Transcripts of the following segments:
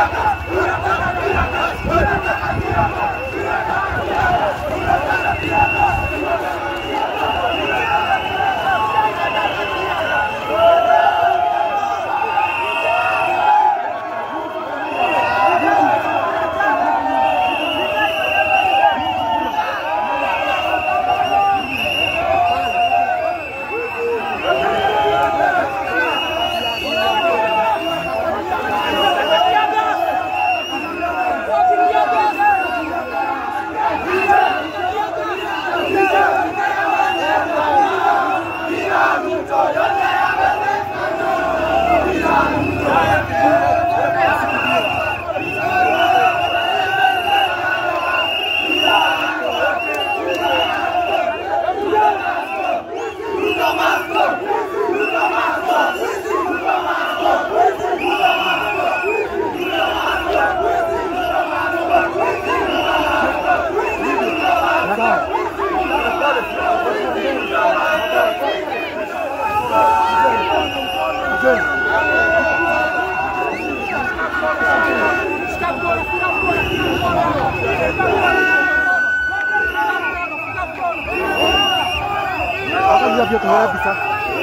Hata vyote kabisa.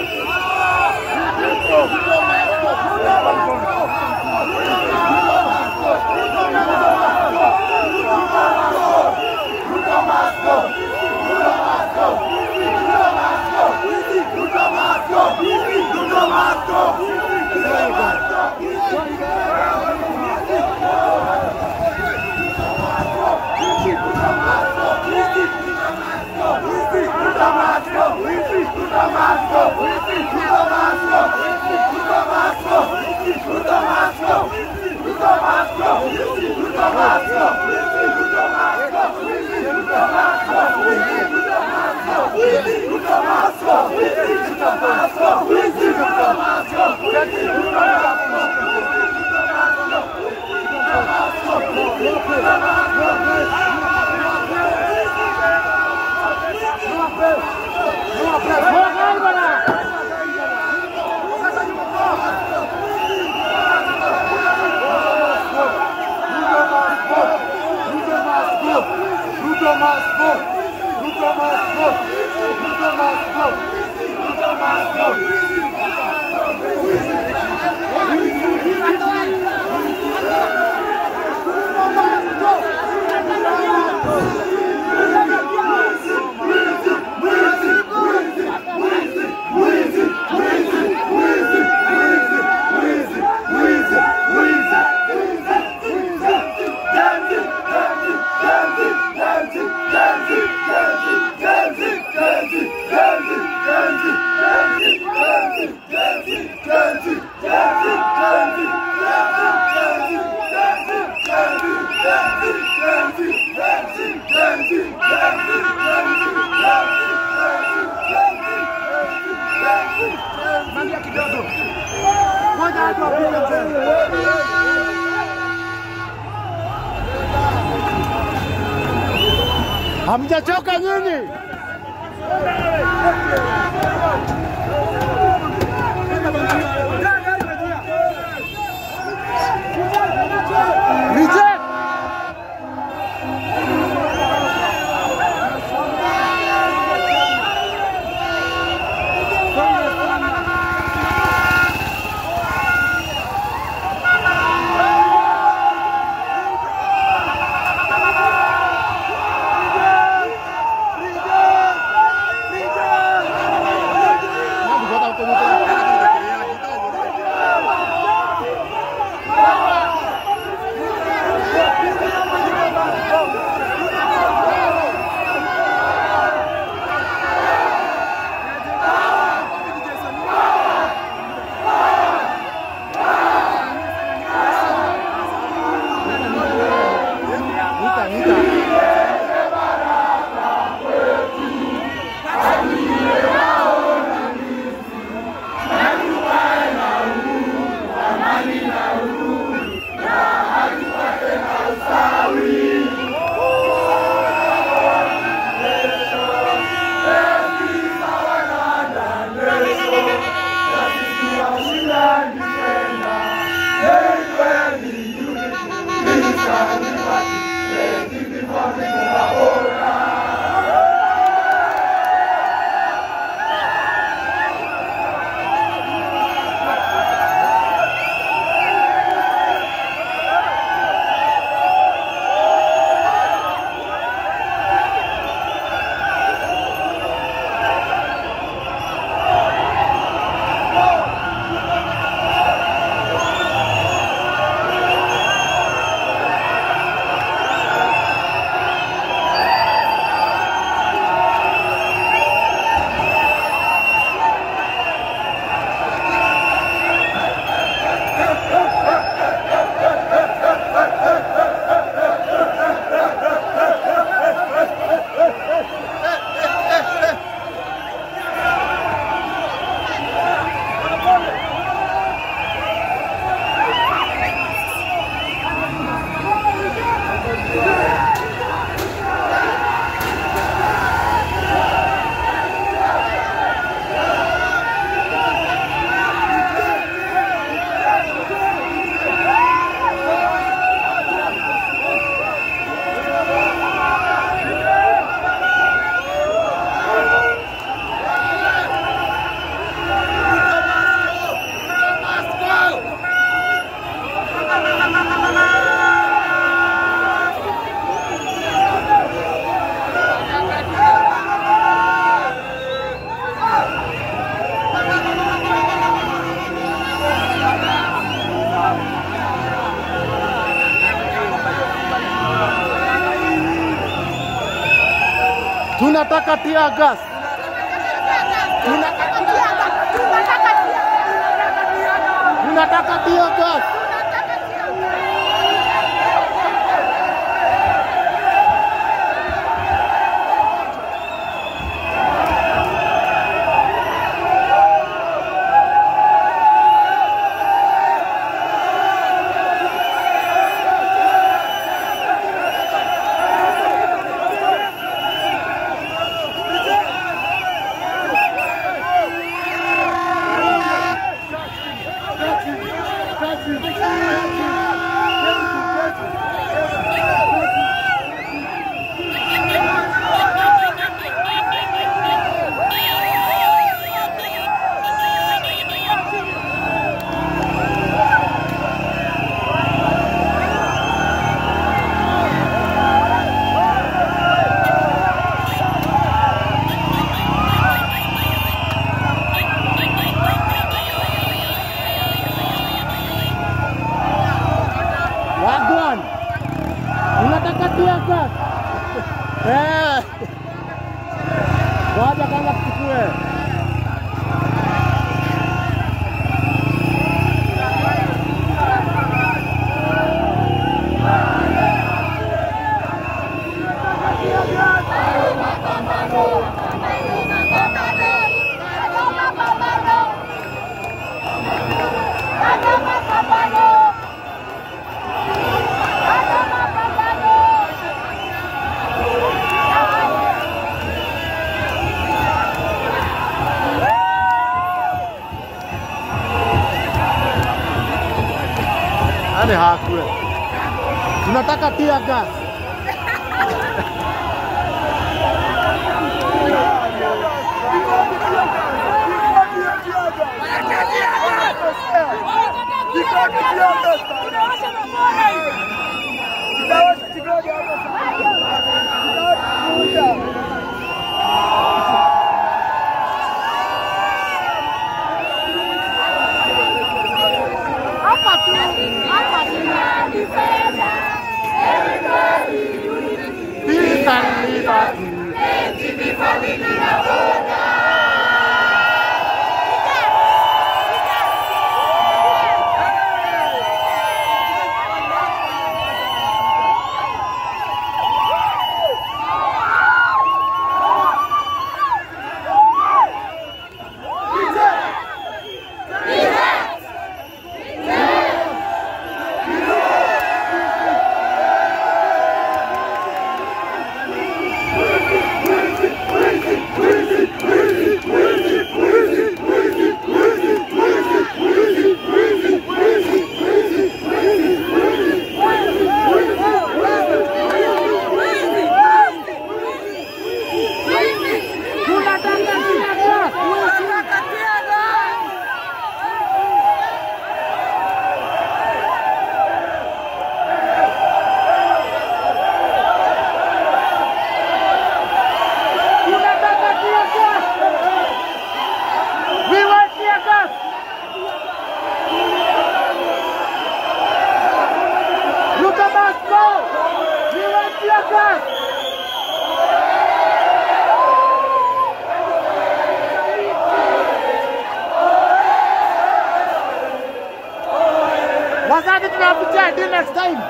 Hamjachoka nyinyi? Reject. Nita, nita. Tunataka tear gas. Tunataka tear gas. Wagwan. Tunataka tear gas. Eh. Ngoja kwanza tuchukue. Yaani hakule. Tunataka tear gas. Hapa tu, hapa tu. Peace and liberty. Tunataka tear gas. We want tear gas. Look at us go. We want tear gas. Wazazi tunakuja until next time.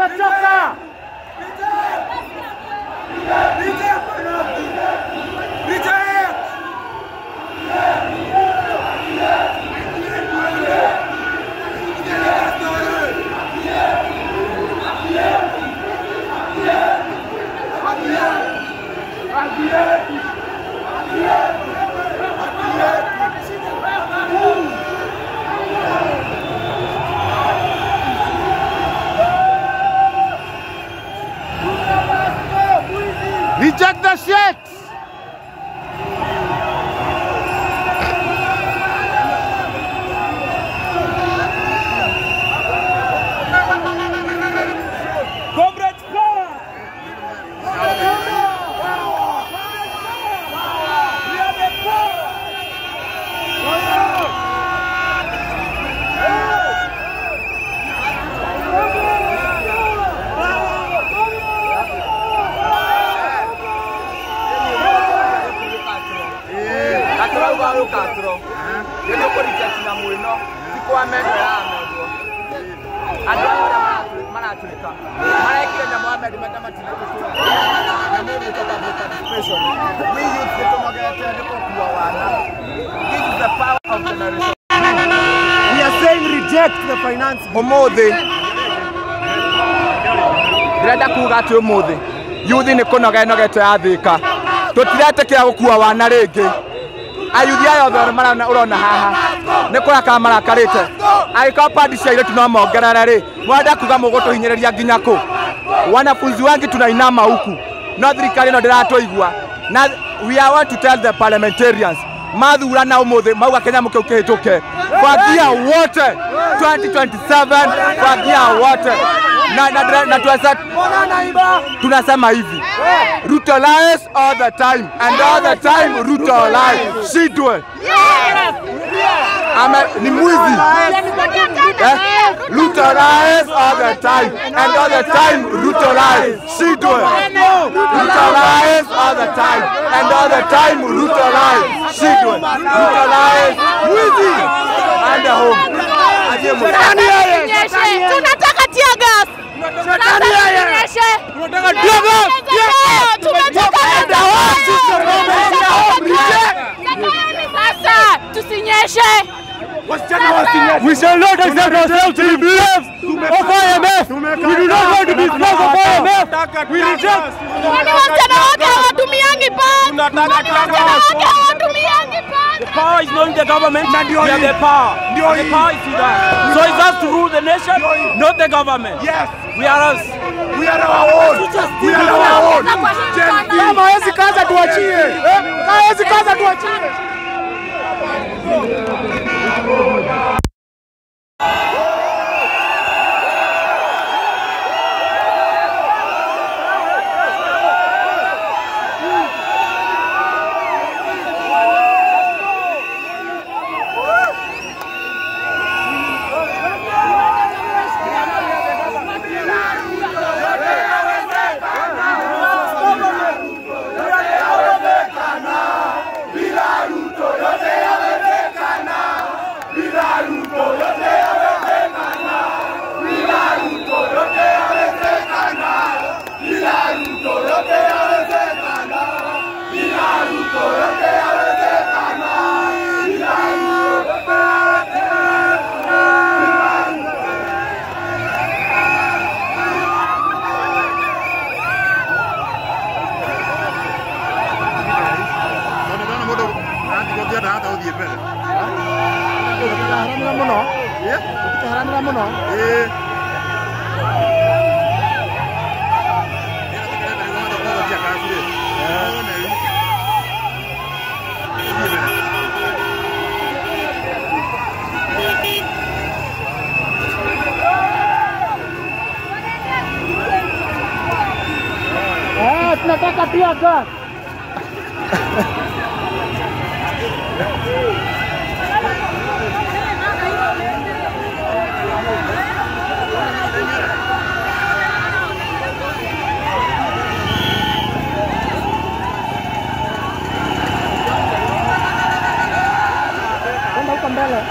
Tumechoka. Reject the shit. Comrades power! gaturauga rukaturo nä kå na mwä no ti kwa mendo yaramendwo andå aya arä maratå ka marekire nyamå ya mendi menda matinä nä tå magete nä gå kua wana This is the power of generation. We are saying reject the finance. umuthi ndĩrenda kuga atĩ ũmũthĩ yuthi nĩ kũnoga ĩnogete yathĩka tũtiretĩkĩra gũkua wana rĩngĩ ayuthi aya othe marona- ũrona haha nĩ kũrakara marakarĩte angĩkorwo pandi cia irĩtu no mongerere rĩ mwenda kuga mũgũtũhinyĩrĩria nginya kũ wanafunzi wengi tunainama huku no thirikari ĩno ndĩratũigua na we are want to tell the parliamentarians mathurana ũmũthĩ mauga kĩnyamũ kĩu kĩhĩtũke fagia wote 2027 fagia wote na, na, na, na tuweza, tunasema hivi Ruto lies all the time and all the time Ruto lies shidwe ame ni mwizi eh? Ruto lies all the time and all the time Ruto lies shidwe Ruto lies all the time and all the time Ruto lies shidwe Ruto lies mwizi ande home aje mwizi Nyeshe. Tunataka tear gas. Tunataka nyeshe. Tunataka tear gas. Tunataka Enda home, sister Roma, enda home, reject. Sasa tusinyeshe. We shall not accept ourselves to be slaves of IMF. We do not want to be slaves of IMF. We reject. Kwani wasichana wake hawatumiangi pass? Kwani wasichana wake hawatumiangi pass? Power is not in the government. We have the power. The power is with us. So it's us to rule the nation, not the government. Yes, We are us. we are our own. We are our own. Kama hawezi kaza tuachie. Eh? Kama hawezi kaza tuachie. onekana mundu atigothienda hata uthie mbere Haramira muno. Haramira muno. ĩĩ Eh, tunataka tear gas. Kwenda huko mbele.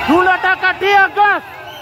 Tunataka tear gas.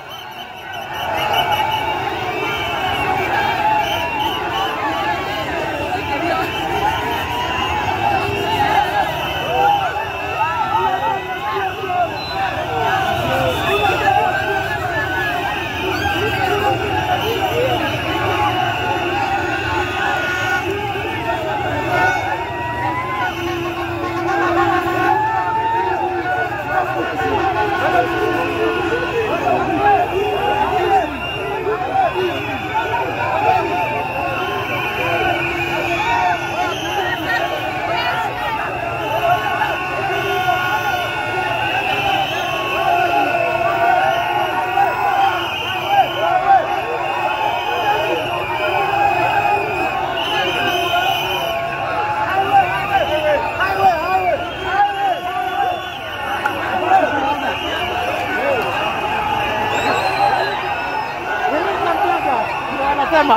Wanasema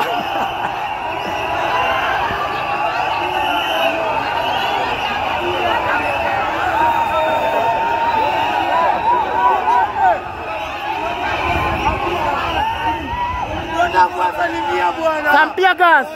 some tear gas.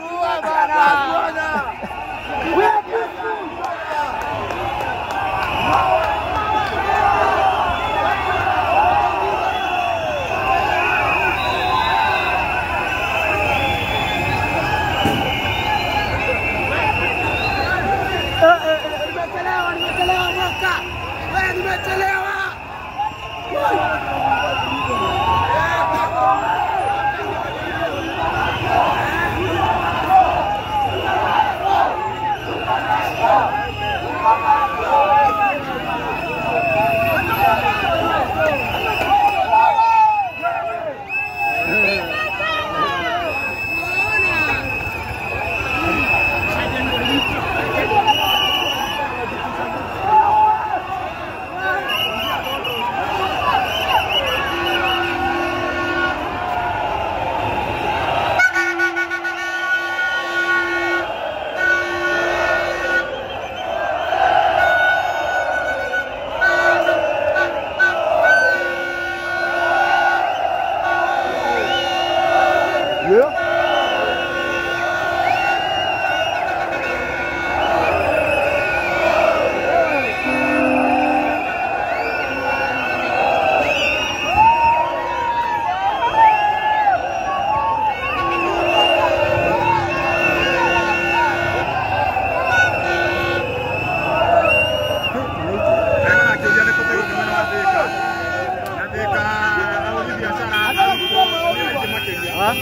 Ena akĩũria nĩ kũtegwo nĩ mwena wa Thĩka. Na Thĩka ahũri biacara nĩ aingĩ makĩria.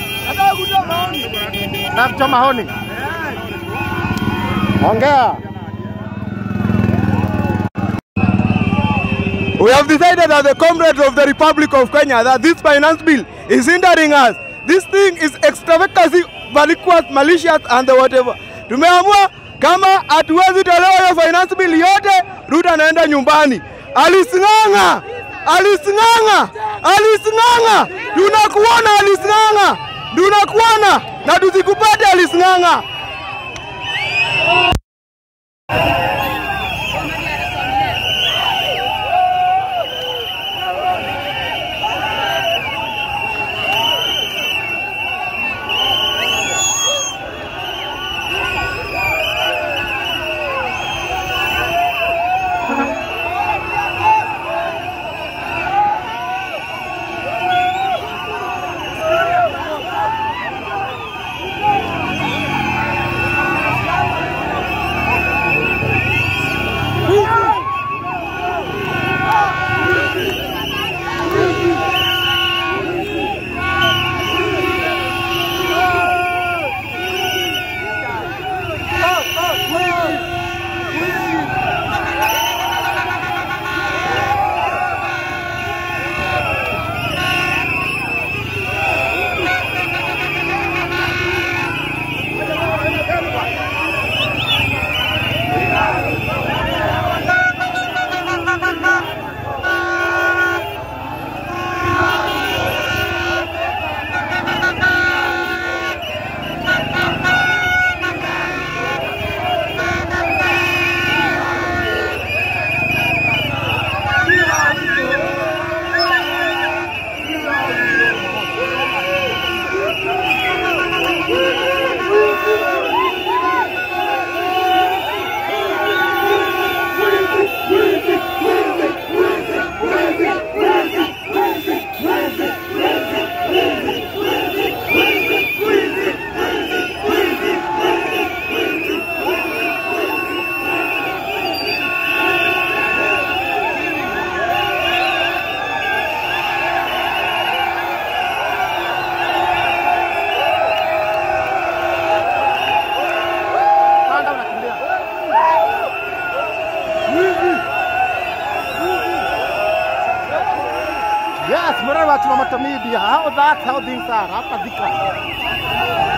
Na kuchoma honi. Ongea. We have decided that the comrades of the Republic of Kenya that this finance bill is hindering us. This thing is extravagantly vacuous, malicious and the whatever. Tumeamua kama hatuwezi tolewa hiyo finance bill yote, Ruto anaenda nyumbani. Alising'ang'a, alising'ang'a, alising'ang'a. Tunakuona alising'ang'a, tunakuona na tusikupate alising'ang'a. Yes, Murray wa Chumamoto Media. How that, how things are. Hapa Thika.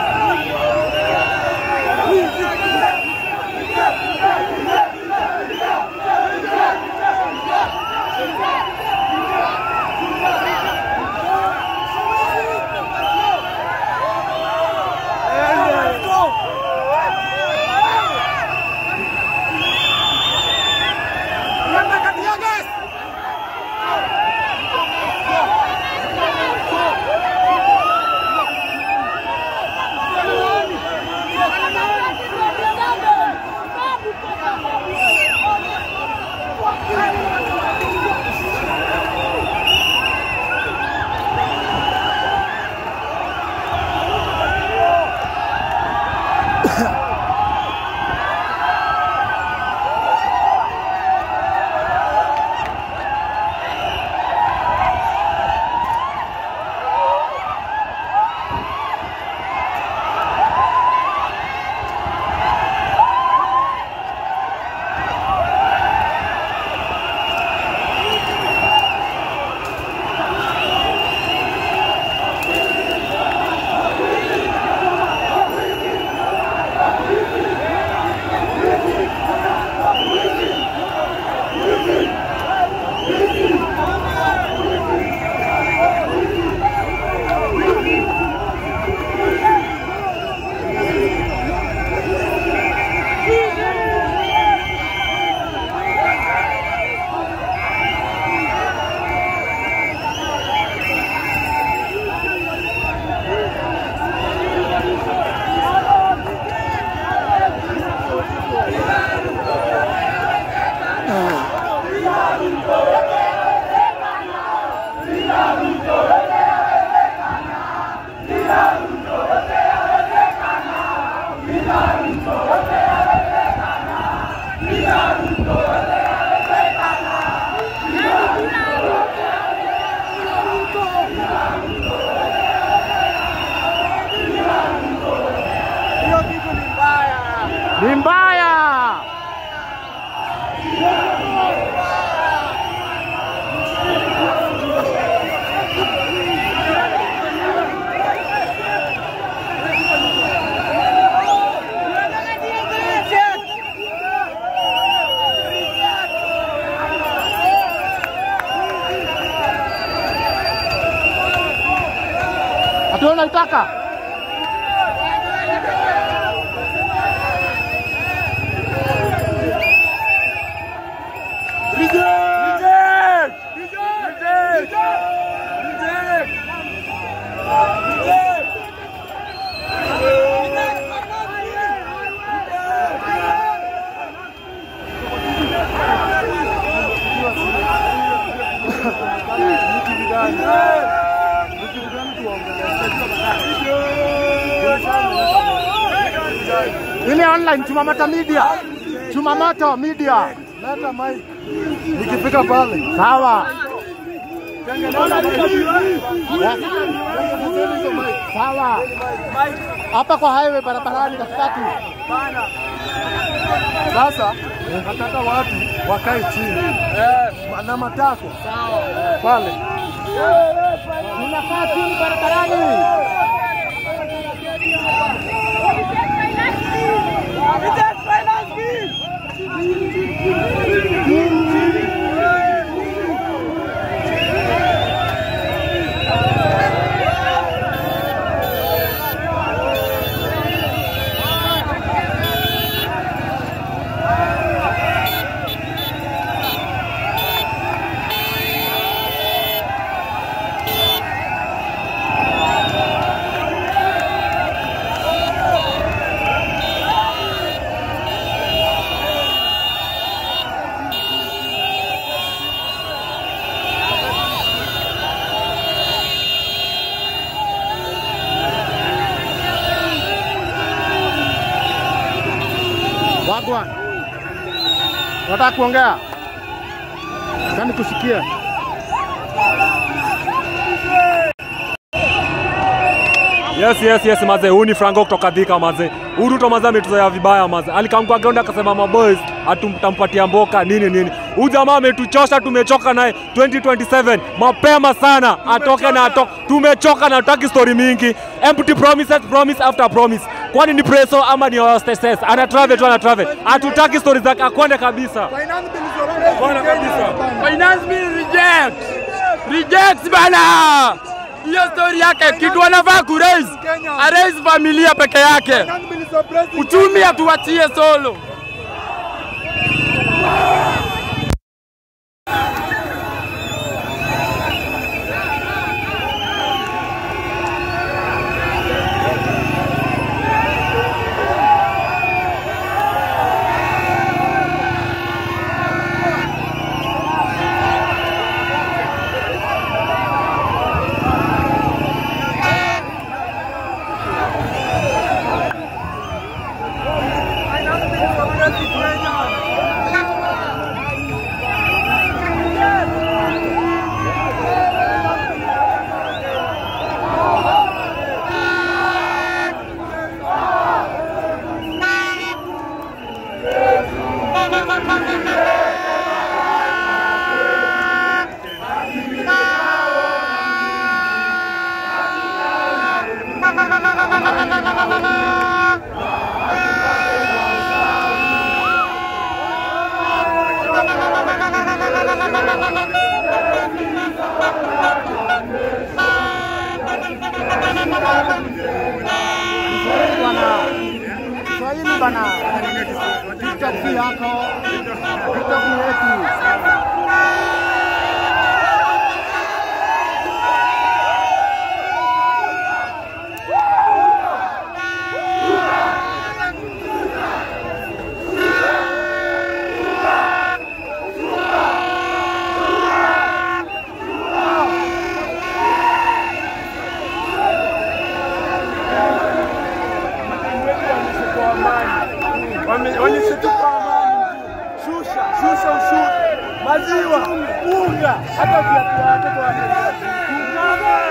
Ni mbaya. Ati wewe unaitaka? Ile online Chumamoto Media. Chumamoto Media. Leta mic. Nikifika pale. Sawa. Yeah. Sawa. Hapa kwa highway barabarani katikati. Sasa nataka watu wakae chini na matako pale. Tunakaa chini barabarani. Wagwan. Unataka kuongea? Kani kusikia? Yes, yes, yes, maze. Huyu ni Franco kutoka Thika maze. Huyu Ruto maze ametuzoea vibaya maze. Alikaa kwa ground akasema maboys atumtampatia mboka nini nini. Huyu jamaa ametuchosha, tumechoka naye 2027 mapema sana atoke na atoke. Tumechoka na tutaki story mingi. Empty promises, promise after promise. Kwani ni preso ama ni hostesses? Ana travel tu ana travel. Hatutaki story zake akwende kabisa. Bwana kabisa. Finance bill reject. Reject bana. Hiyo story yake kitu anafaa kuraise. Araise familia peke yake. Uchumi atuachie solo. Kiswahili bana. TikTok si yako. TikTok ni yetu. Wameshituka amani. Shusha, shusha ushuru. Maziwa, unga, hata viatu vya watoto wa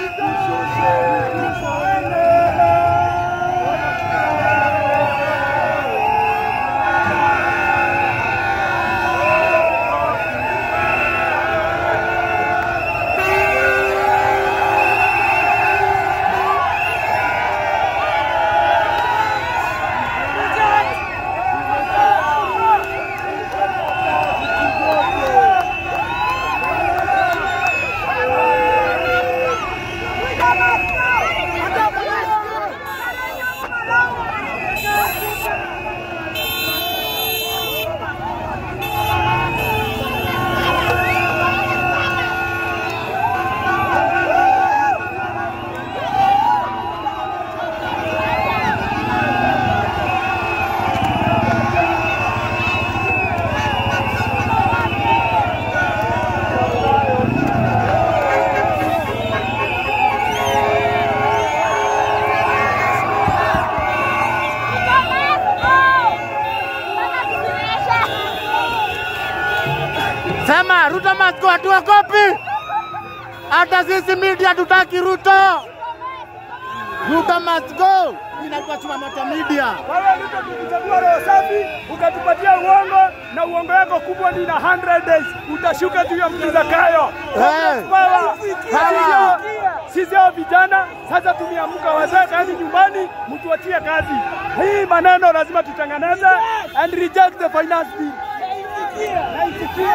Sema Ruto must go, hatuogopi. Hata sisi media tutaki Ruto. Ruto must go. Inaitwa Chumamoto Media. Wewe Ruto tulichagua roho safi, ukatupatia uongo na uongo wako kubwa ni na 100 days utashuka juu ya mtu Zakayo. Hey. Power. Power. Sisi- Sisi hao vijana sasa tumeamka, wazee kazi nyumbani, mtuachie kazi. Hii maneno lazima tutengeneze and reject the finance bill. Na isikie.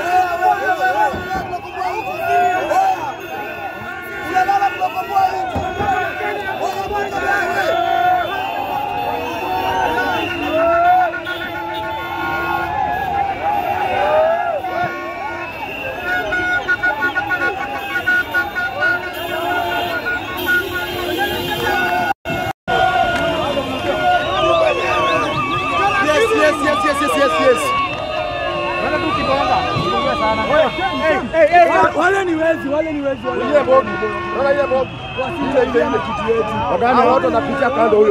Yes, yes, yes, yes, yes, yes, yes. Wala tu kibonga. Kibonga sana. Wale ni wezi, wale ni wezi. wale. Ile bogi. Wala ile bogi. Ile ile ile kitu yetu. Wadani watu wanapitia kando huyo.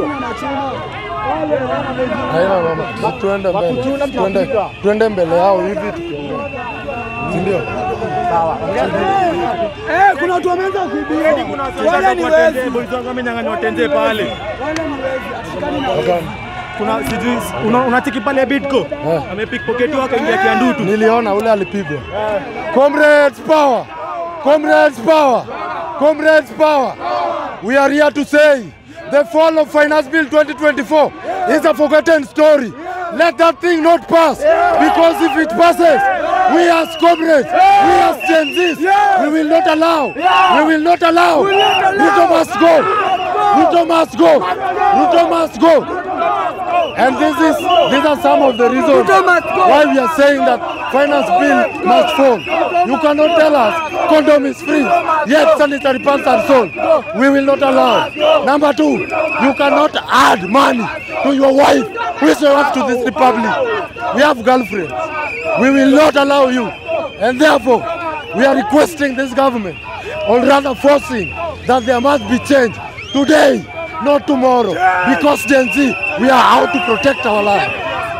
Haina mama, si tuende mbele, tuende, tuende mbele yao hivi tukiongea, si ndio? Eh, kuna watu wameanza kuibiwa. Wale ni wezi. Boys wangu wamenyang'anywa tenje pale. Wale ni wezi. Askari na Kuna sijui una- unatiki pale Bidco. Amepickpocketiwa akaingia kiandutu. Niliona ule alipigwa. Comrades power! Comrades power! Comrades power! We are here to say the fall of Finance Bill 2024 is a forgotten story. Let that thing not pass because if it passes, we as comrades, we as Gen Zs, we will not allow, we will not allow. Ruto must go. Ruto must go. Ruto must go. And this is these are some of the reasons why we are saying that finance bill must fall. You cannot tell us condom is free, yet sanitary pads are sold. We will not allow. Number two, you cannot add money to your wife who is your wife to this republic. We have girlfriends. We will not allow you. And therefore, we are requesting this government, or rather forcing, that there must be change today, not tomorrow. Because Gen Z, we are out to protect our lives.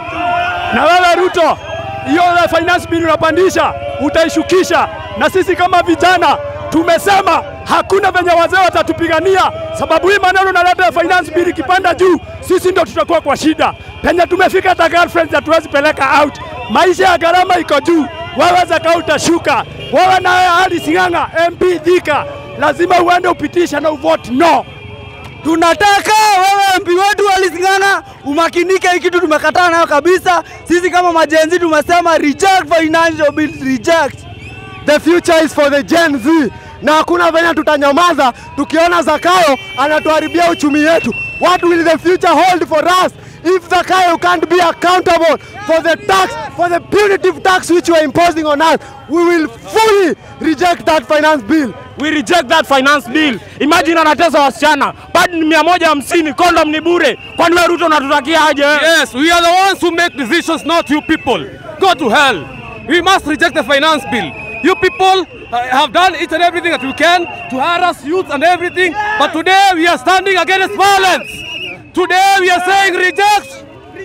Na wewe Ruto, hiyo ile finance bill unapandisha utaishukisha, na sisi kama vijana tumesema hakuna venye wazee watatupigania, sababu hii maneno naleta ya finance bill ikipanda juu, sisi ndo tutakuwa kwa shida. Penye tumefika hata girlfriends hatuwezi peleka out, maisha ya gharama iko juu, wewe zaka utashuka. Wewe nawe Ali Sing'ang'a MP Thika, lazima uende upitisha na uvote no. Tunataka wewe MP wetu Alising'ang'a umakinike, hii kitu tumekataa nayo kabisa. Sisi kama majenzi tumesema reject financial bill, reject. The future is for the Gen Z, na hakuna venye tutanyamaza tukiona Zakayo anatuharibia uchumi yetu. What will the future hold for us if Zakayo can't be accountable for the tax, for the punitive tax which you are imposing on us? We will fully reject that finance bill. we reject that finance bill. Imagine anatesa wasichana, pad ni mia moja hamsini, condom ni bure. Kwani wewe Ruto unatutakia aje? Yes, we are the ones who make decisions, not you people. Go to hell. We must reject the finance bill. You people uh, have done each and everything that we can to harass youth and everything, but today we are standing against violence. Today we are saying reject.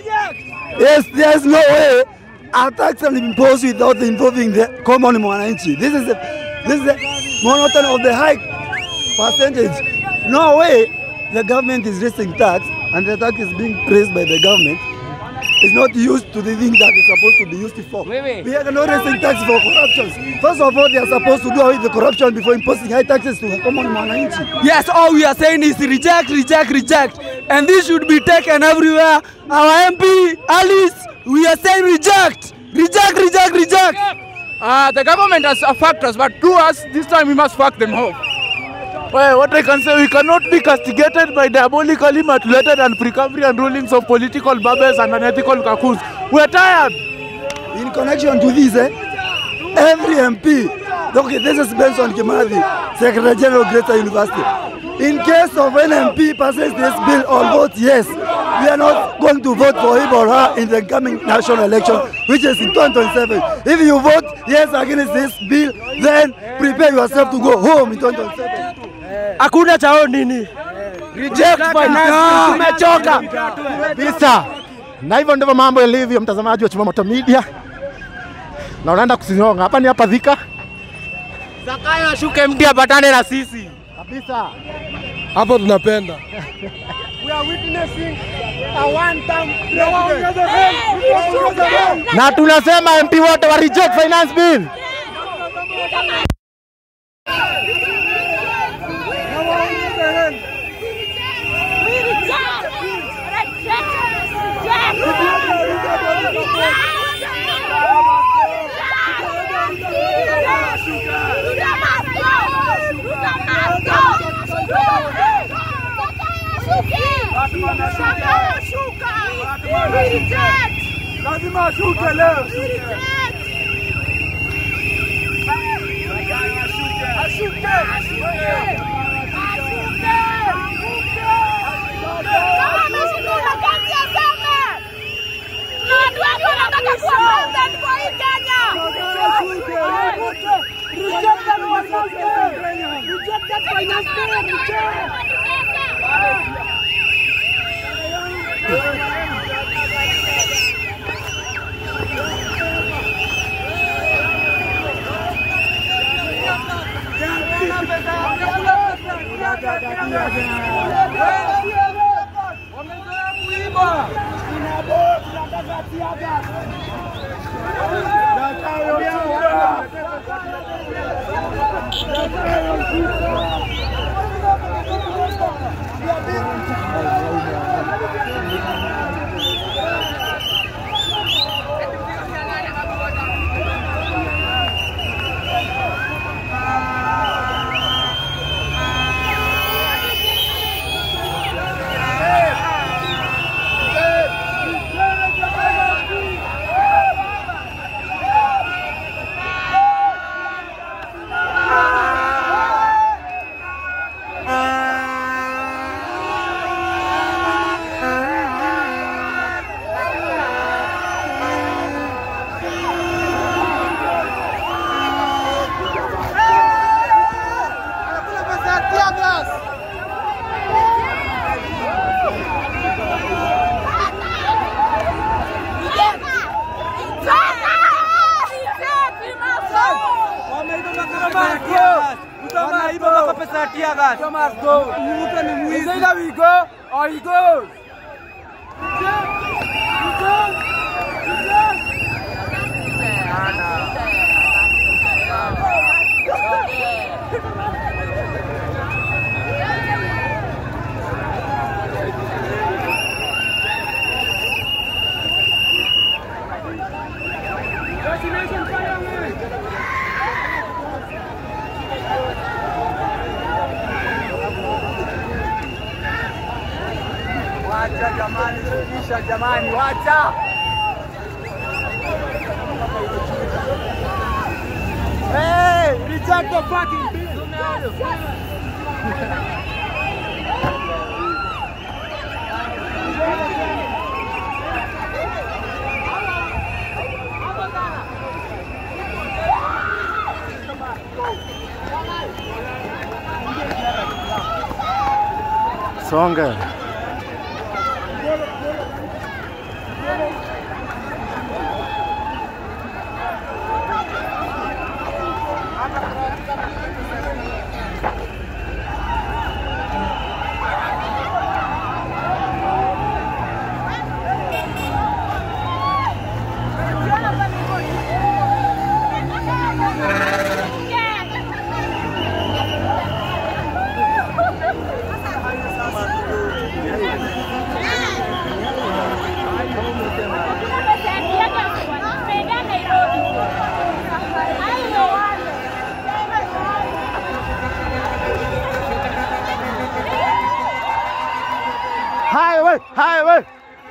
Yes, there's no way a tax can be imposed without involving the common mwananchi. This is the this is the monotony of the high percentage. No way the government is raising tax and the tax is being raised by the government. It's not used to the thing that it's supposed to be used for. We are not raising tax for corruption. First of all, they are supposed to do away with the corruption before imposing high taxes to the common mwananchi. Yes, all we are saying is reject, reject, reject. And this should be taken everywhere. Our MP, Alice, we are saying reject, reject, reject, reject. Uh, the government has fucked us, but to us, this time we must fuck them off. Well, what I can say, we cannot be castigated by diabolically manipulated and Precambrian rulings of political babes and unethical kakus. We're tired. In connection to this, eh, every MP, okay, this is Benson Kimathi, Secretary General Greater University. In case of an MP passes this bill or votes yes, we are not going to vote for him or her in the coming national election, which is in 2027. If you vote yes against this bill, then prepare yourself to go home in 2027. Hakuna chao nini? Reject finance, tumechoka. kabisa. Na hivyo ndivyo mambo yalivyo, mtazamaji wa Chumamoto Media, na unaenda kusinyonga hapa. Ni hapa Thika Zakayo ashuke mti apatane na sisi. kabisa, hapo tunapenda na tunasema MP wote wa reject finance bill. Lazima ashuke leo. Ashuke. Ashuke. Wacha jamani, shukisha jamani, wacha. Hey, reject the fucking bill. Songa. Highway, highway.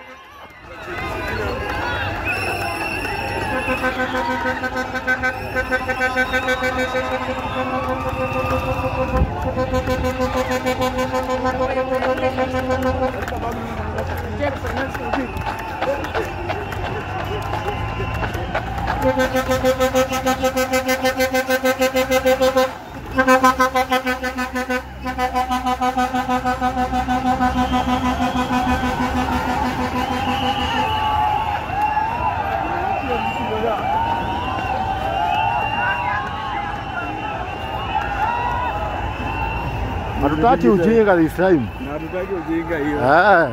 Hatutaki ujinga this time. Na hatutaki ujinga hiyo. Ah.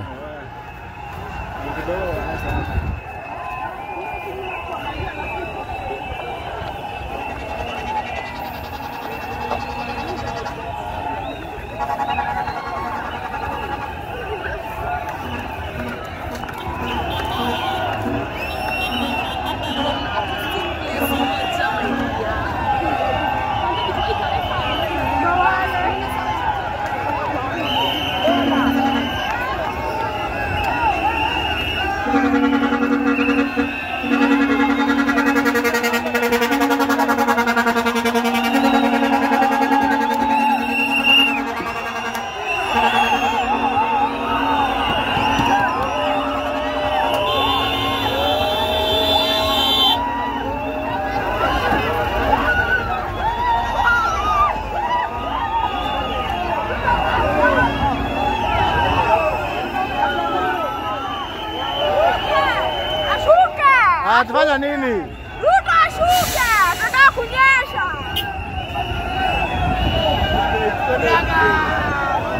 Ashuke! Atafanya nini? Ruto ashuke! Tunataka kunyesha.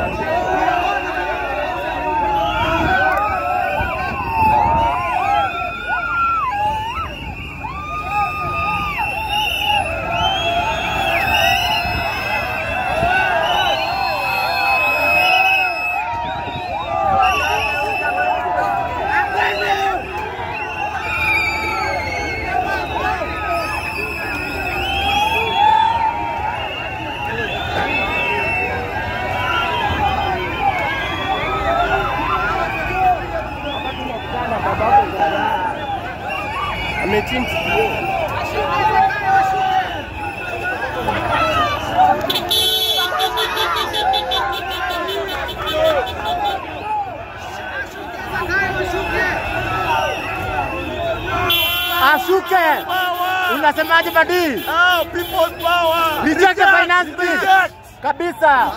iruke. Unasemaje Badi? People's power. Reject the finance bill. Reject. Kabisa.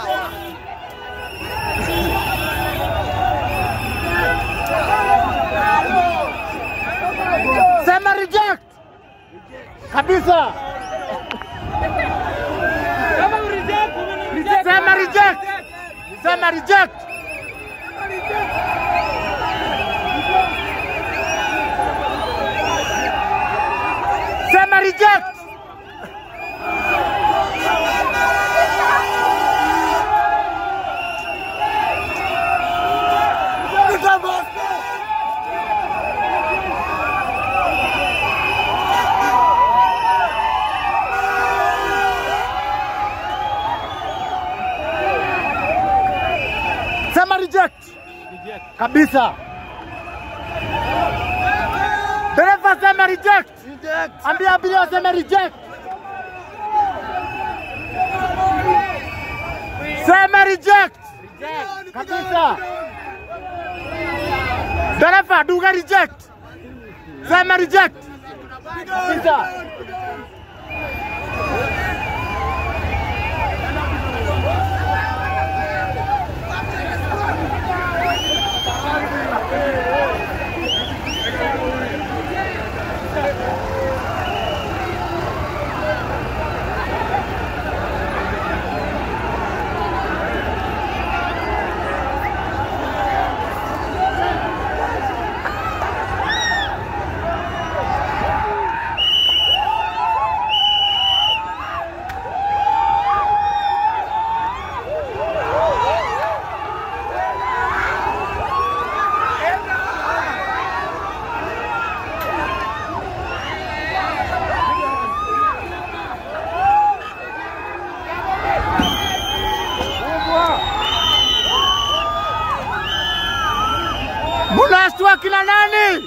Sema reject. Kabisa. Sema reject. Sema reject. Sema reject. Sema reject. Kabisa. Dereva sema reject. Ambia abiria waseme reject. Sema reject. Kabisa. Dereva duga reject. Sema reject. Kabisa. Munashtua kina nani?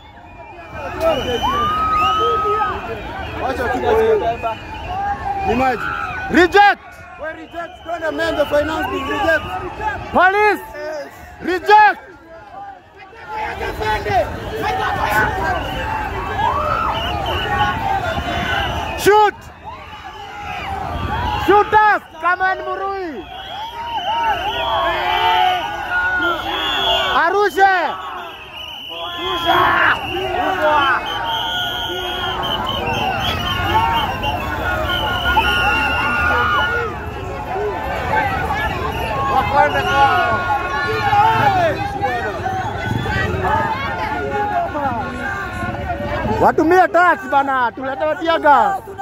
Reject. Don't amend the finance bill. Reject. Police. Reject. Shoot. Shoot us. Come on, Murui. Arusha. Watumie tax bana, tuletewe tiaga.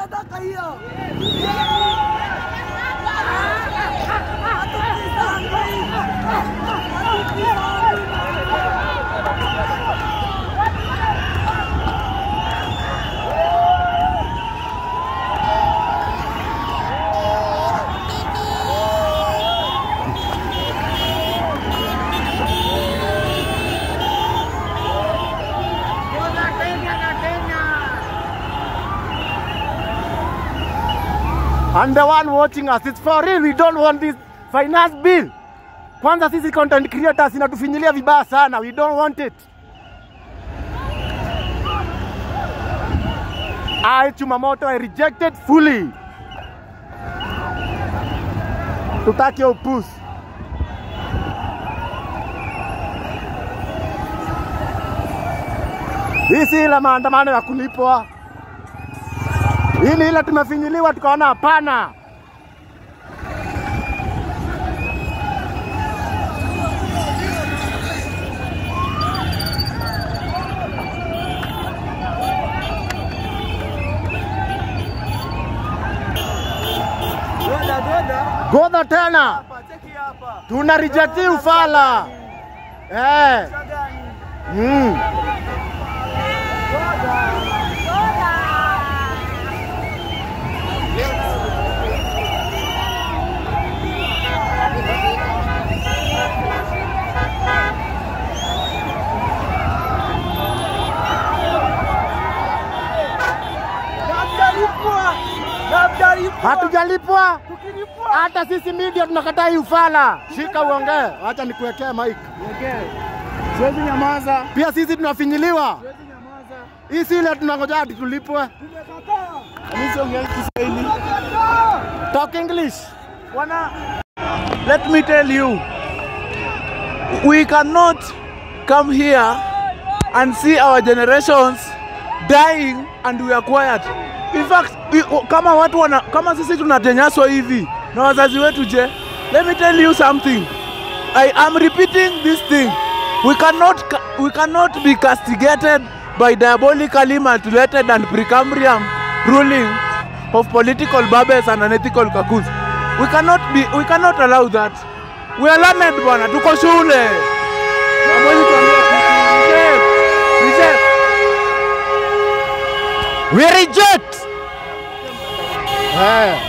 And the one watching us, it's for real. We don't want this finance bill. Kwanza sisi content creators inatufinyilia vibaya sana. We don't want it. I Chumamoto I reject it fully. Tutaki upusi. Hii si ile maandamano ya kulipwa. Hii ni ile tumefinyiliwa tukaona hapana. Godha tena tuna rejecti ufala eh. Mm. Hatujalipwa hata sisi media tunakataa hii ufala. Shika uongee, acha nikuwekee mic. Siwezi nyamaza. Pia sisi tunafinyiliwa. Siwezi nyamaza. Hii si ile tunangoja hadi tulipwe. Mimi siongea Kiswahili. Talk English. Wana, let me tell you, we cannot come here and see our generations dying and we are quiet. In fact, we, kama watu wana, kama sisi tunatenyaswa hivi na wazazi wetu je, let me tell you something. I am repeating this thing. We cannot, ca- we cannot be castigated by diabolically manipulated and Precambrian ruling of political babes and unethical kakus. We cannot be, we cannot allow that. We are learned bwana, tuko shule. Hamwezi tuambia, reject, reject. We reject. Eh.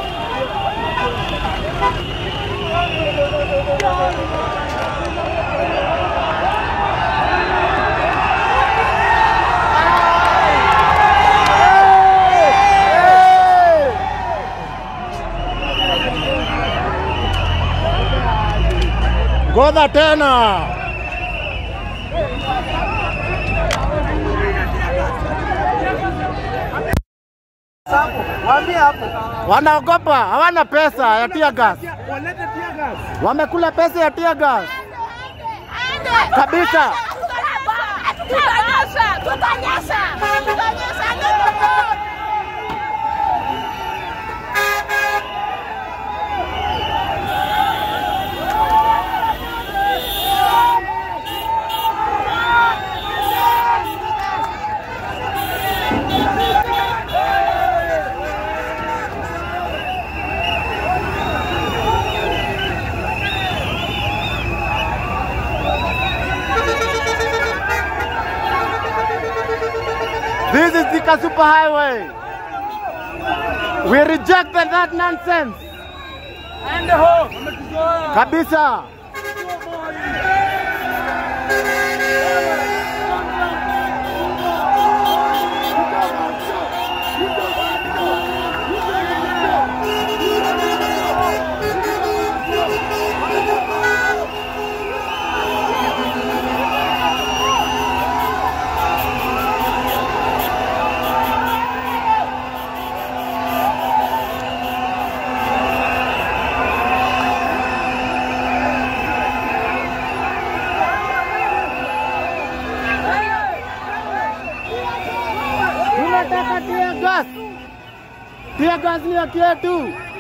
Godha tena. Waambie hapo. Wanaogopa, hawana pesa ya tear gas. Walete tear gas. Wamekula pesa ya tear gas. Kabisa. Tutanyesha, tutanyesha, tutanyesha. This is Thika Super Highway. We rejected that nonsense. Ende home. Kabisa. Tunataka tear gas. Tear gas ni haki yetu.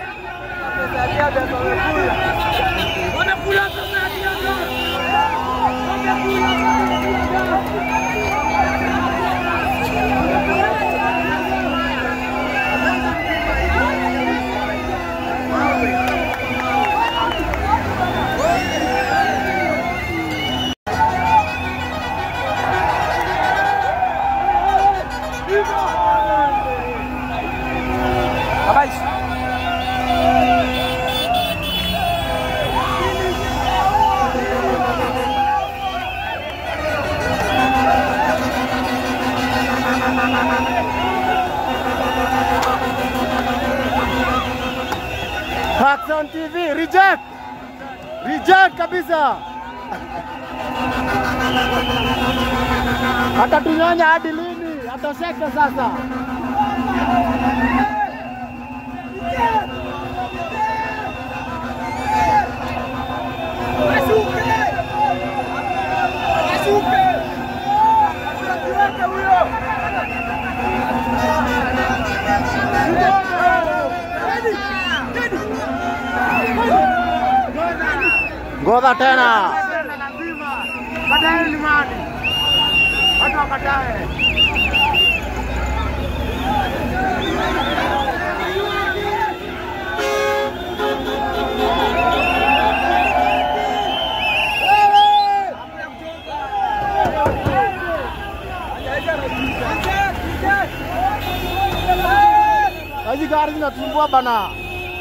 Hacks on TV, reject. Reject kabisa. Atatunyonya hadi lini? Atosheke sasa. Ngoja tena. Baadaye ni mali. Watu wakatae. Hizi gari zinatumbua bana.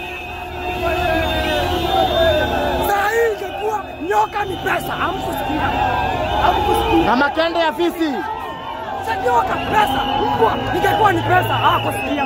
Saa hii ingekuwa nyoka ni pesa, hamkusikia. Hamkusikia. Na makende ya fisi. Sasa nyoka pesa, mbwa ingekuwa ni pesa, hawakusikia.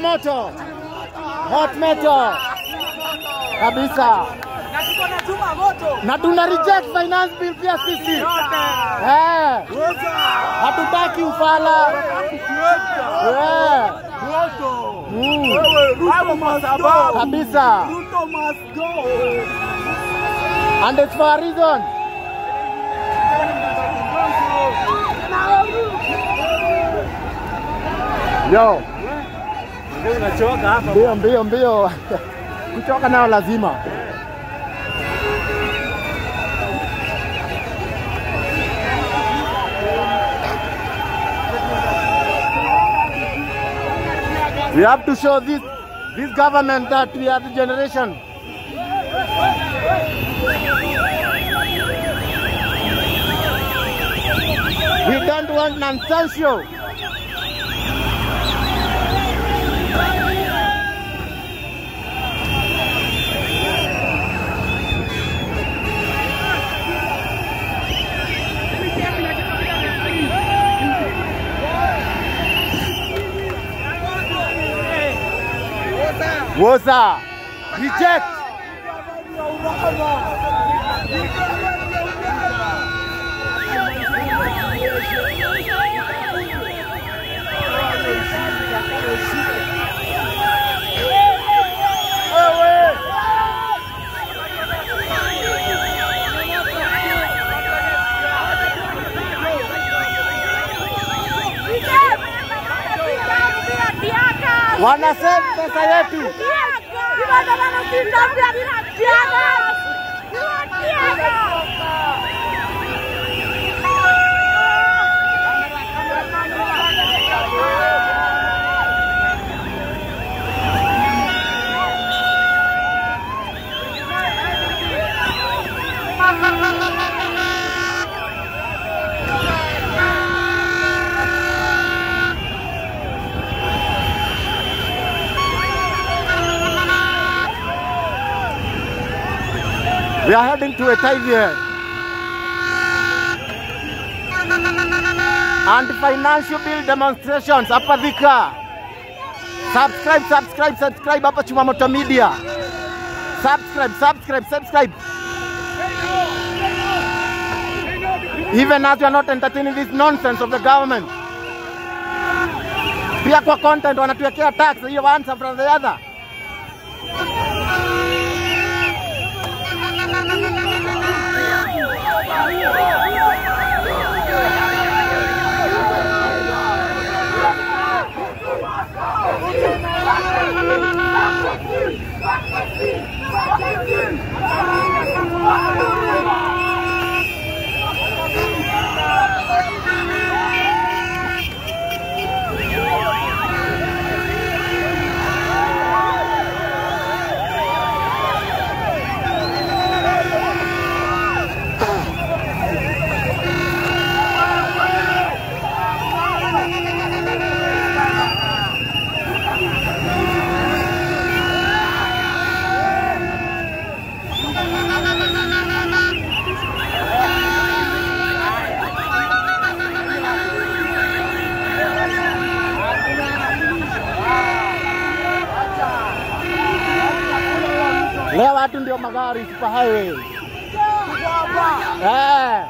moto, hot moto kabisa, na tuna reject finance bill pia sisi eh, hatutaki ufala eh. Mm. kabisa, and it's for a reason. Yo. Mbio mbio mbio. Kuchoka nayo lazima. We have to show this this government that we are the generation. We don't want nonsensical. Woza, reject. Wanasema pesa yetu. We are heading to a time here. And financial bill demonstrations hapa Thika. Subscribe, subscribe, subscribe hapa Chumamoto Media. Subscribe, subscribe, subscribe. Even as you are not entertaining this nonsense of the government. Pia kwa content wanatuwekea tax hiyo one from the other. Leo watu ndio magari super highway. Eh.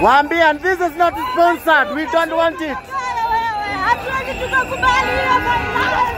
Waambie, and this is not sponsored. We don't want it. Hatuwezi tukakubali hiyo finance.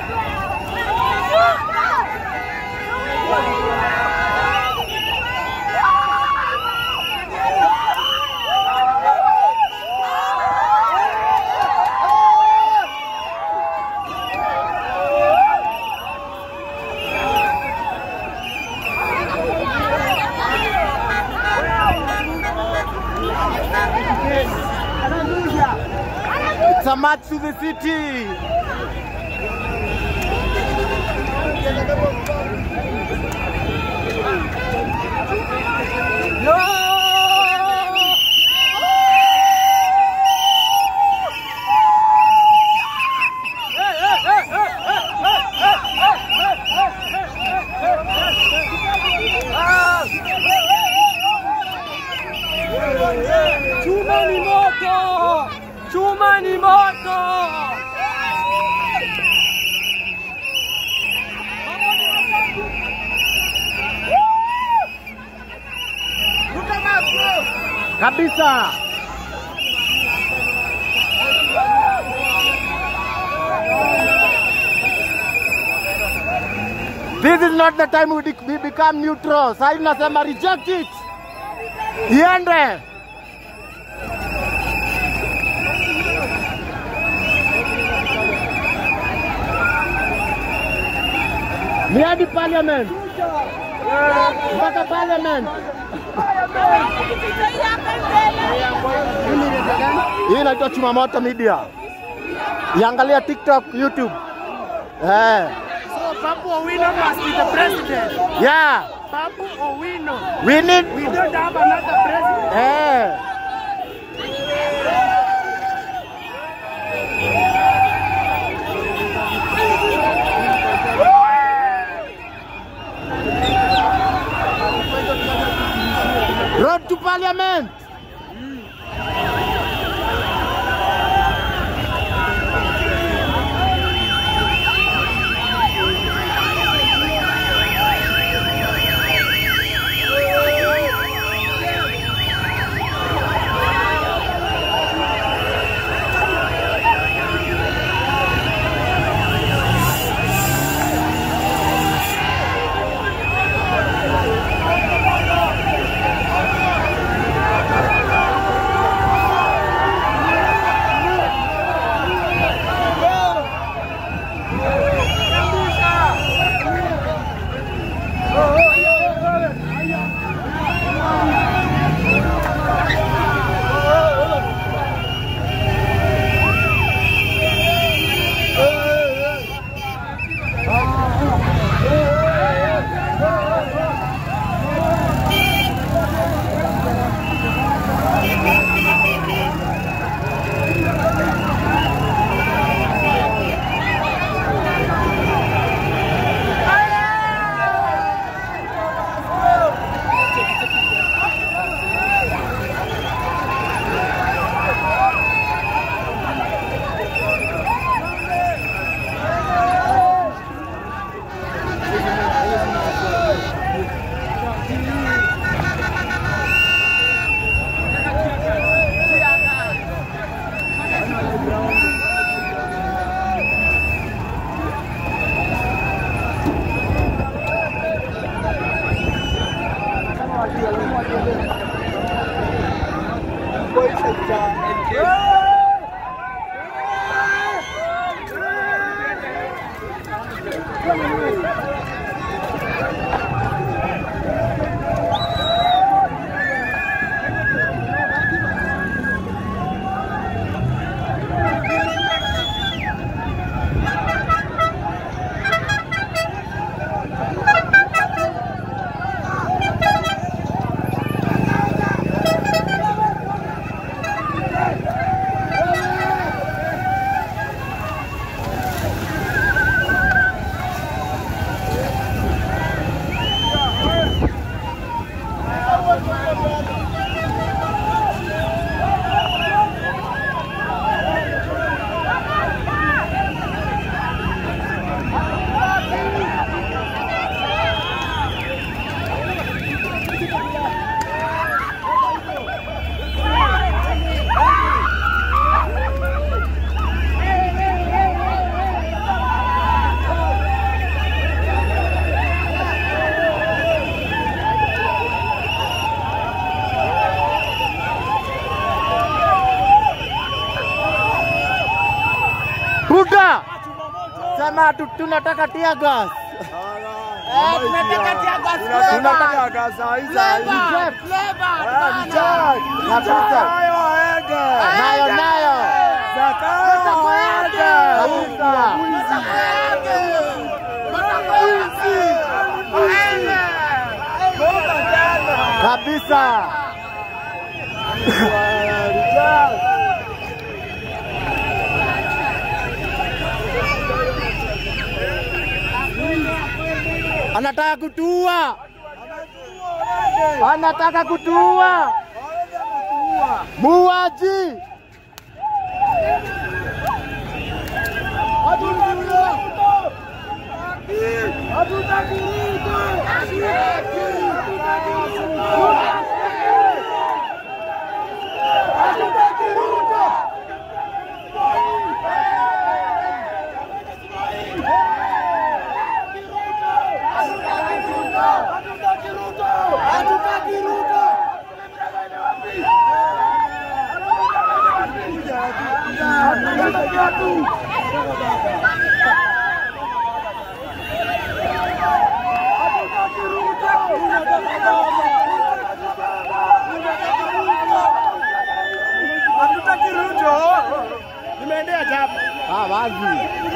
It's a march to the city. Chuma ni moto! Chuma ni moto! Kabisa. This is not the time we, de- we become neutral. Sasa hivi nasema reject it. Iende. Ni hadi parliament. Mpaka parliament. Hii inaitwa Chumamoto Media. Iangalia TikTok, YouTube. Eh. So Babu Owino must be the president. Yeah. Babu Owino. We need We don't have another president. Eh. Road to parliament. Ah, tu- tunataka tear gas. Eh, tunataka tear gas flavor. Tunataka gas saa hii saa hii. Flavor, flavor, Ah, bana. Jack. Kabisa. Nayo aende. Nayo, nayo. Zakayo aende. Kabisa. Kabisa. Anataka kutua. Anataka kutua. Muaji. Hatutaki Ruto. Nimeendea japo. Ah, wazi.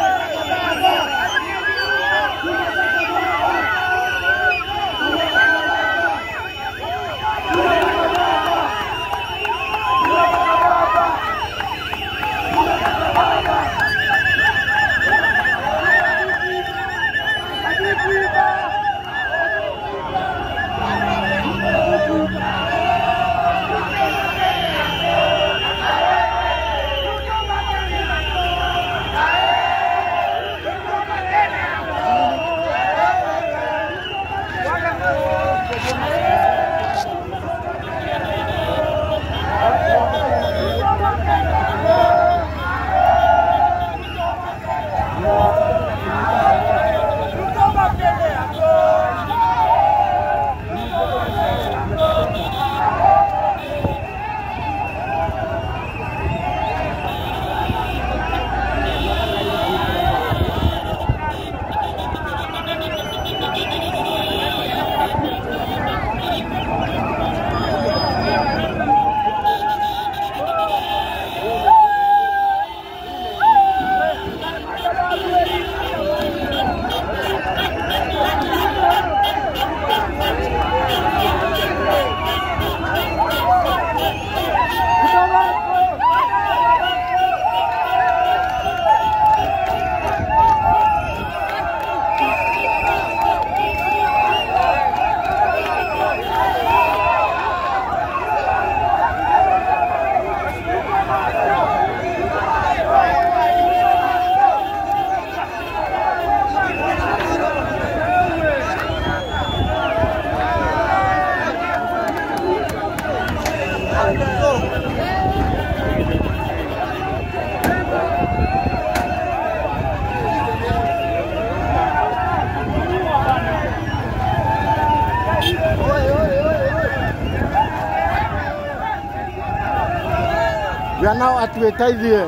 We are now at Wetaithie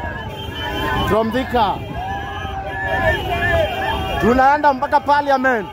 from Thika. Tunaenda mpaka parliament.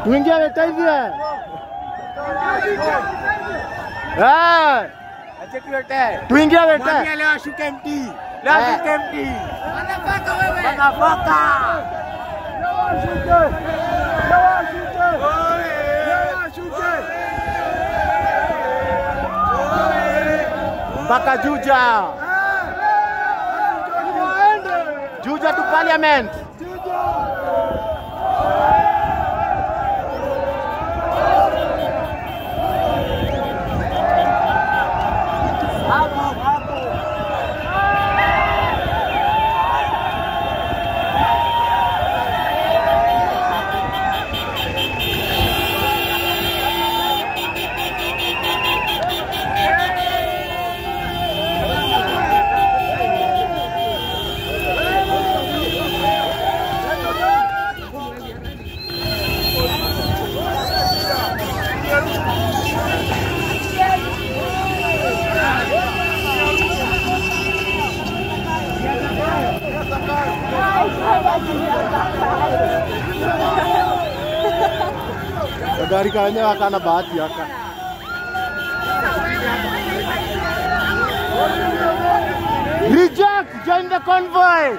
Tuingie Wetaivie. Eh. Tuingie Wetaivie. leo ashuke mti. Leo ashuke mti. Wanafaka. mpaka Juja. Juja to parliament. Gari kanya akana bahati aka. Reject! Join the convoy!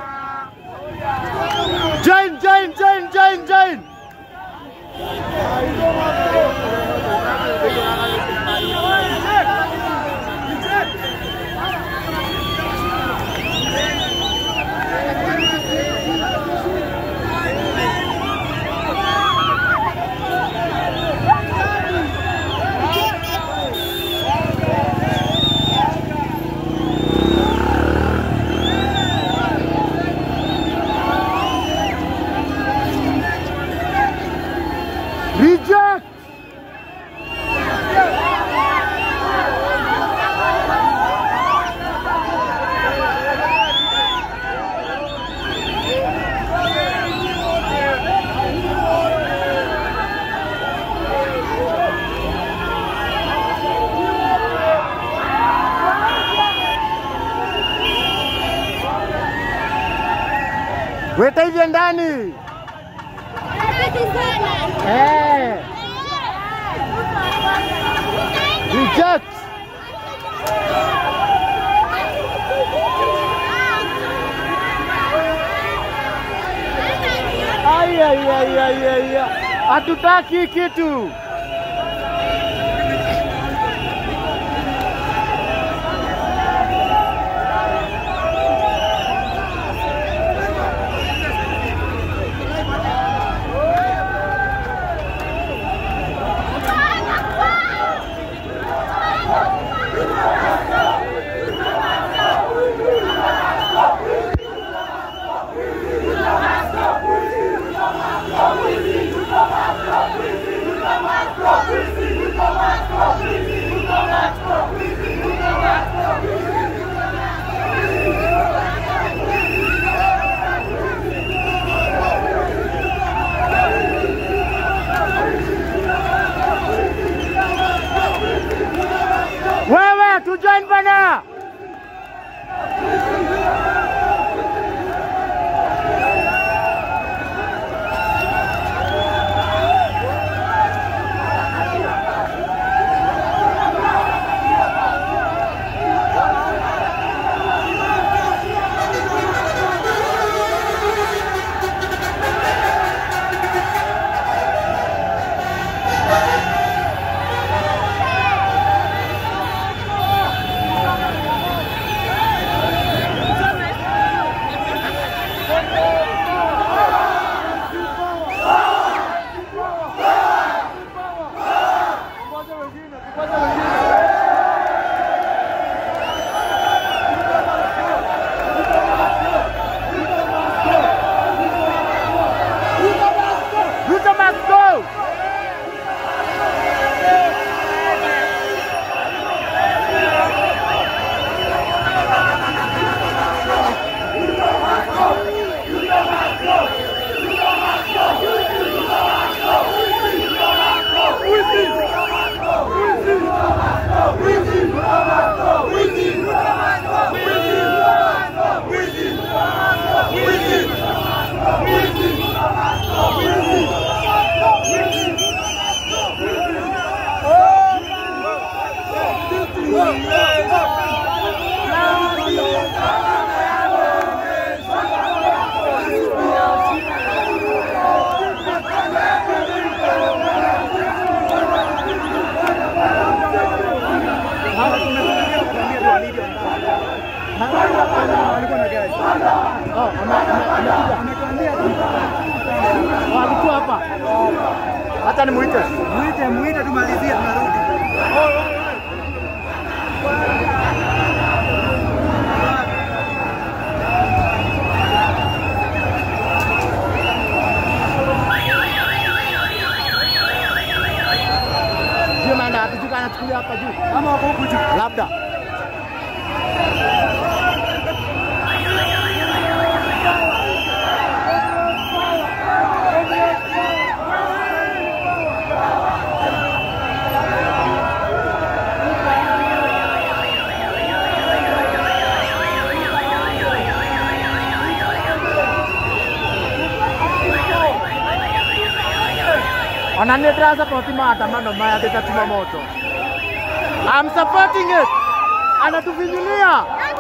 Join, join, join, join, join! Reject! Weta hivyo ndani. Eh. Reject. Ai, ai, ai, ai, ai, ai. Hatutaki kitu. Come on. Oh, ame- ame- amekuja. Oh, alikuwa hapa. Hata nimuite. Muite, muite tumalizie tunarudi. Sio maana hatujuka anachukulia hapa juu. Kama wako huku juu. Labda. Ananieleza kwa maandamano maya kitachuma moto. I'm supporting it. Anatufinyilia.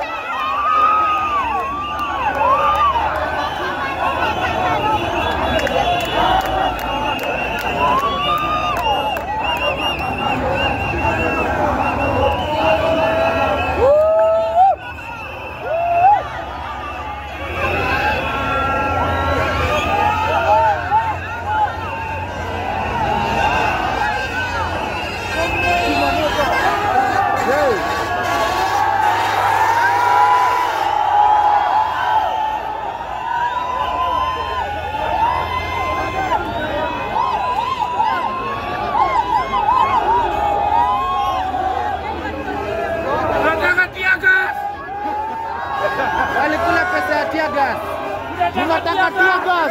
Walikula pesa ya tear gas. Tunataka tear gas.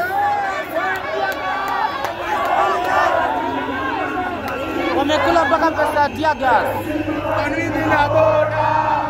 Wamekula mpaka pesa ya tear gas. Kanini na bora.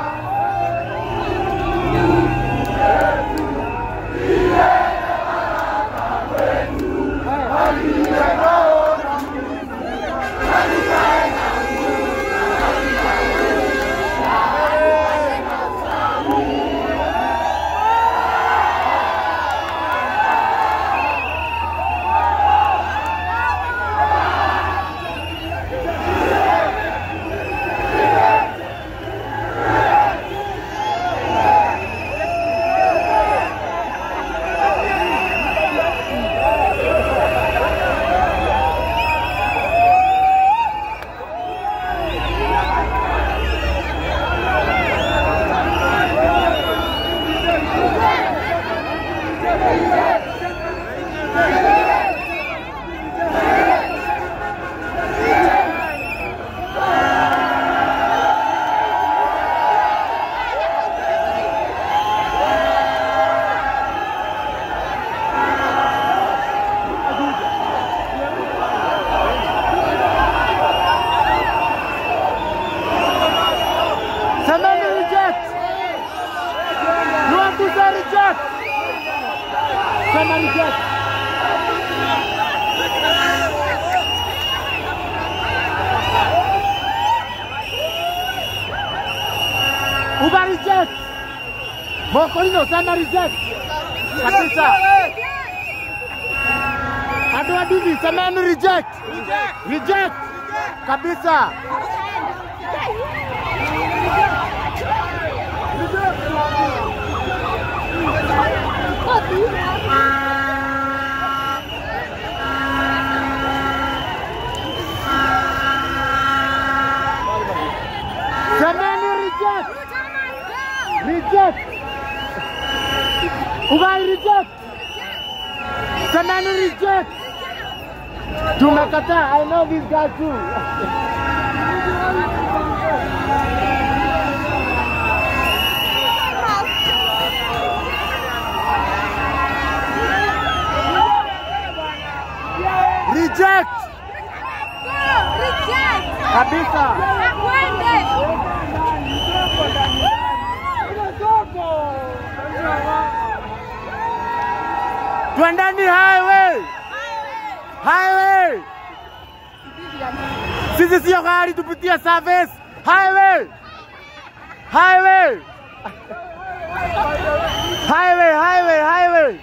Semeni reject. You want to say reject? Sema reject. Uba reject. Mokolino sema reject. Kabisa. Adu adivi semeni reject. Reject. Kabisa. Semeni reject. Reject. Ugai reject. Semeni reject. Tumekataa. I know this guy too. Reject. Kabisa. Twendeni highway. Highway. Sisi sio gari tupitie service. Highway. Highway. Highway, highway, highway.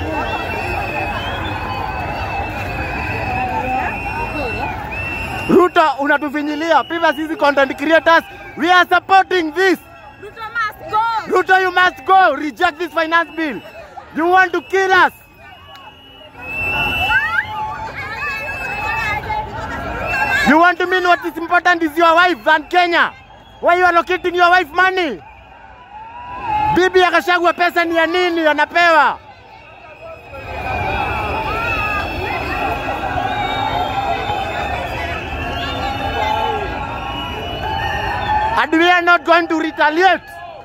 Ruto Ruto unatufinyilia. Pia sisi content creators, we are supporting this. Ruto must go. Ruto, you must go. Reject this finance bill. You want to kill us. You want to mean what is important is your wife than Kenya. Why you allocating your wife money? Bibi akashagwa pesa ni ya nini anapewa? And we are not going to retaliate.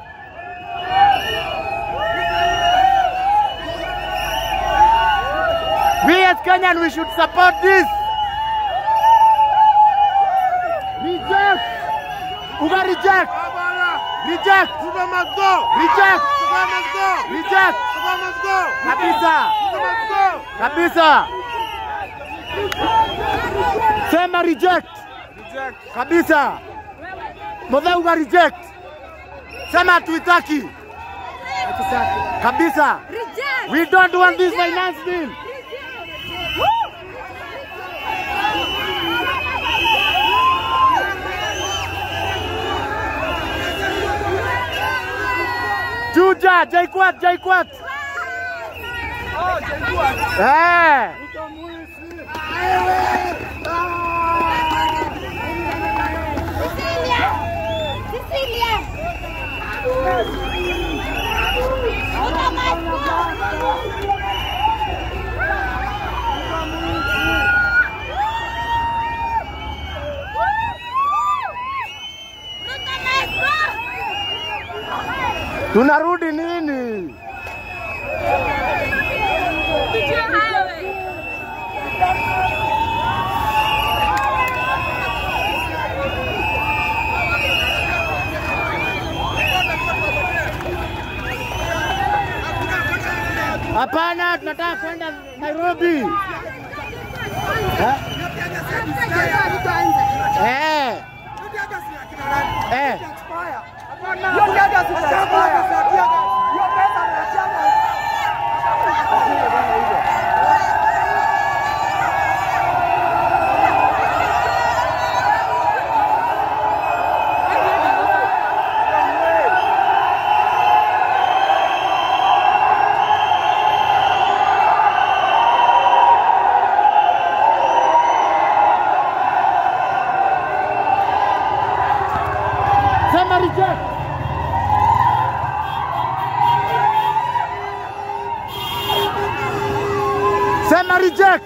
We as Kenyan, we should support this. Reject. Uga reject. Reject. Uga must go. Reject. Uga must go. Reject. Uga must go. Kabisa. Uga must go. Kabisa. Sema reject. Reject. Kabisa. Mothe uga reject. Sema hatuitaki. Kabisa. Reject. We don't want this finance bill. Chuja, Jaikwat, Jaikwat. Eh. Cecilia. Ruto must go. Ruto must go. Tunarudi nini? Pitia highway. Hapana, tunataka kwenda Nairobi. Eh. Eh. Sema reject. Sema reject.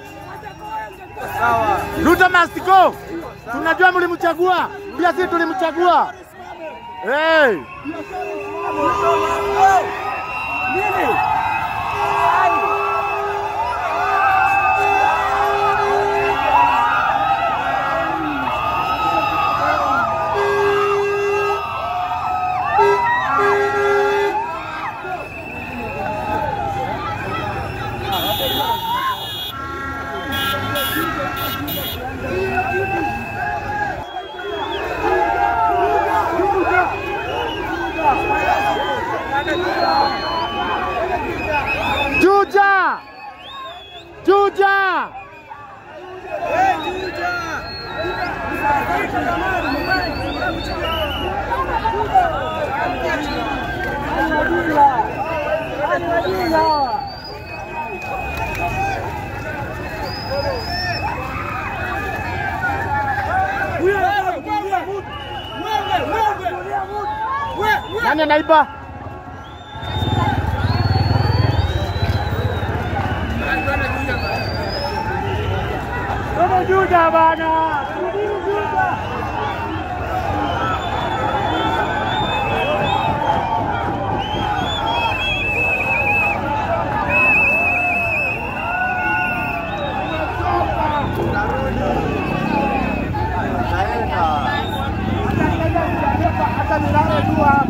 Ruto must go. Tunajua mlimchagua, pia sisi tulimchagua. Hey. Juja! Juja! Nani anaiba? Kama Juda bana. Subiri Juda. Hata nilale tu hapa.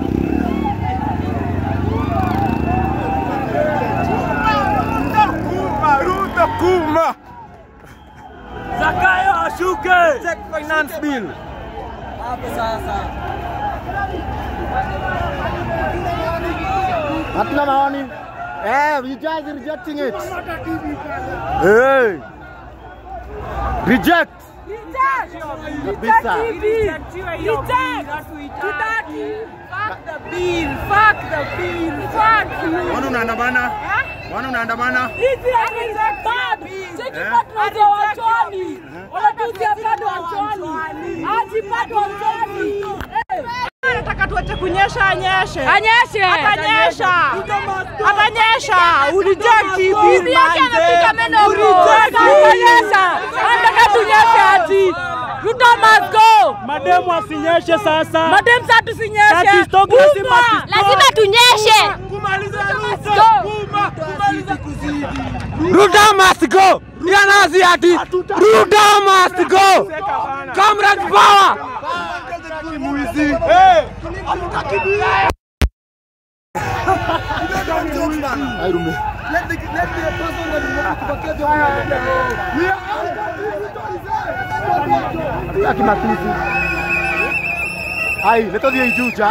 Ruto kuma. Zakayo ashuke. Check finance bill. Hapo sasa. Hatuna maoni. Eh, you guys are rejecting it. Hey. Reject. Reject. Kabisa. Mbona unaandamana? Mbona unaandamana? Nataka tuache kunyesha, anyeshe. Anyeshe. Atanyesha. Atanyesha. Ureject hii Bibi bill yake manze. amefika menopause. Ureject hii bill. Atanyesha. Anataka tunyeshe ati. Ruto must go. Mademu asinyeshe sasa. Madem sasa tusinyeshe. Sasa stop, lazima Bumba. stop. Lazima tunyeshe. Ruto must go. Yanazi ati Ruto must go. Comrade power. Let the, let the person that is not to vacate the We are Hatutaki matusi. Ai, leto dia ijuja.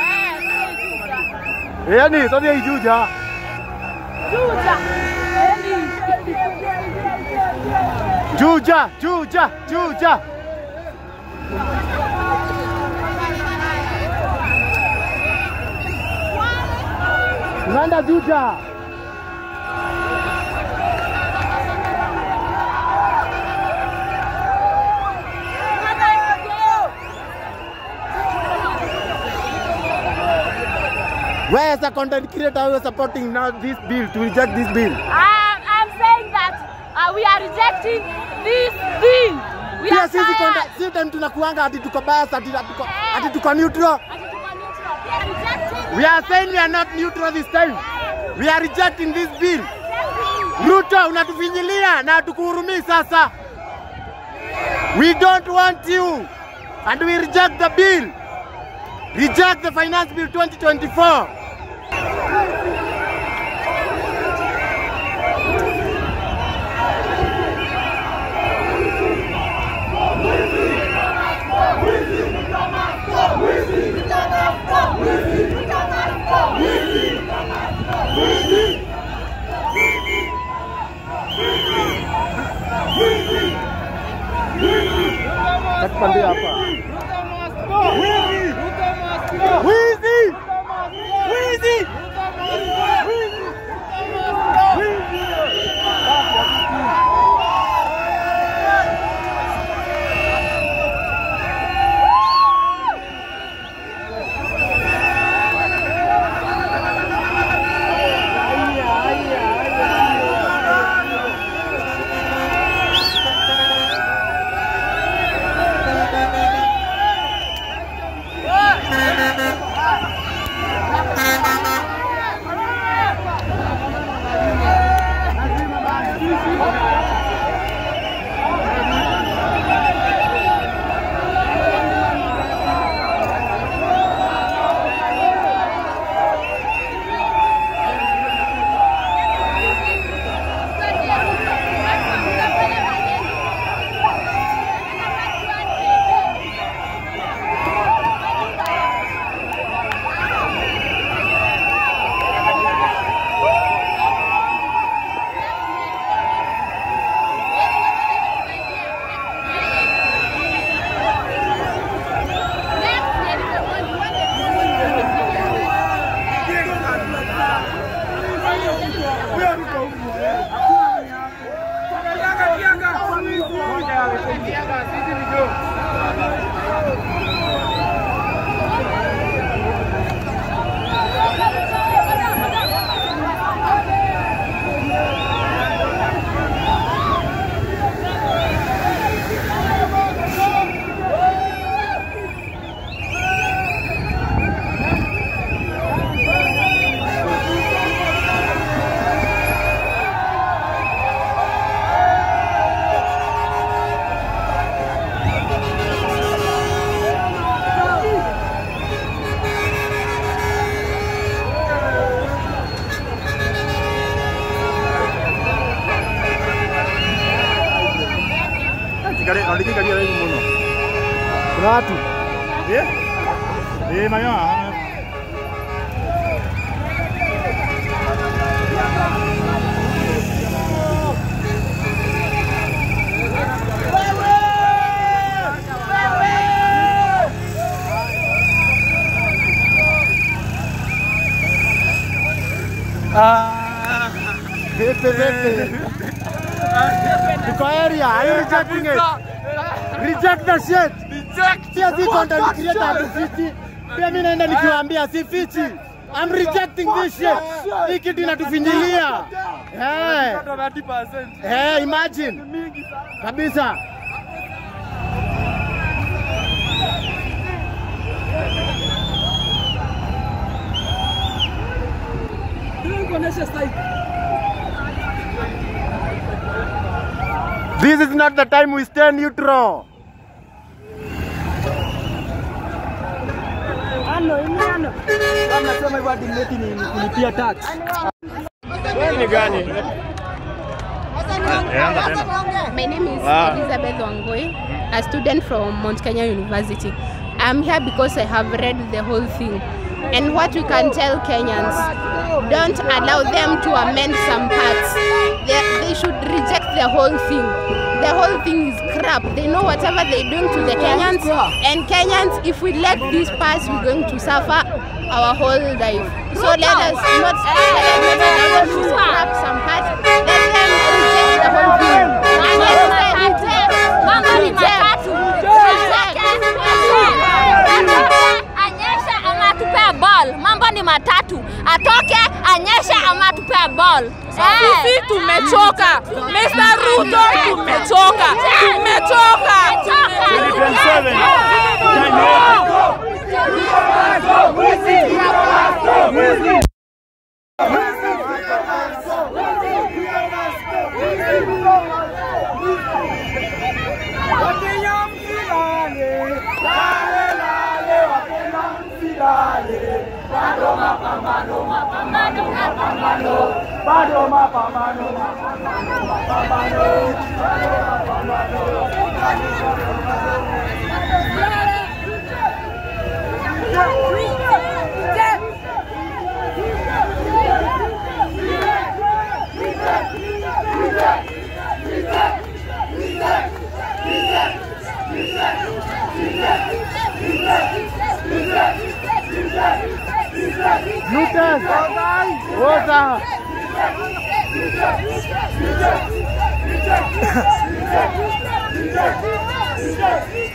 Eh, yani, leto dia ijuja. Juja, juja, juja. Nanda juja. Where is the content creator who is supporting now this bill to reject this bill? I'm, I'm saying that uh, we are rejecting this bill. We Pia are sisi tired. content, si time tunakuanga ati tuko bias ati tuko ati tuko neutral. We are saying we are not neutral this time. We are rejecting this bill. Ruto unatufinyilia na tukuhurumii sasa. We don't want you and we reject the bill. Reject the finance bill 2024. Tupande hapa. Wizi! Wizi! Kare andiki kari ari muno. Kuna watu. Eh? Eh, mayo. Vipi vipi? Tuko area, are you rejecting it? Reject the shit. Reject. Pia si content creator hatufichi. Pia mimi naenda nikiwaambia si fichi. I'm rejecting this shit. Hii kitu inatufinyilia. Eh. Eh, imagine. Kabisa. This is not the time we stay neutral. Ano, ini ano. Kama nasema hivyo hadi mleti ni ni kulipia tax. Ni gani? My name is Ah. Elizabeth Wangoi, a student from Mount Kenya University. I'm here because I have read the whole thing. And what we can tell Kenyans, don't allow them to amend some parts. They, they should reject the whole thing. The whole thing is crap. They know whatever they're doing to the Kenyans. And Kenyans, if we let this pass, we're going to suffer our whole life. So let us not let them to scrap some parts. Let them reject the whole thing. And let them reject. Mambo ni Reject. matatu. Anyeshe ama atupea ball. Mambo ni matatu. Atoke, anyeshe ama atupea ball. Sisi tumechoka. Mr. Ruto tumechoka. Tumechoka. Bado mapambano, mapambano, mapambano. Lucas, Rosa. Reject.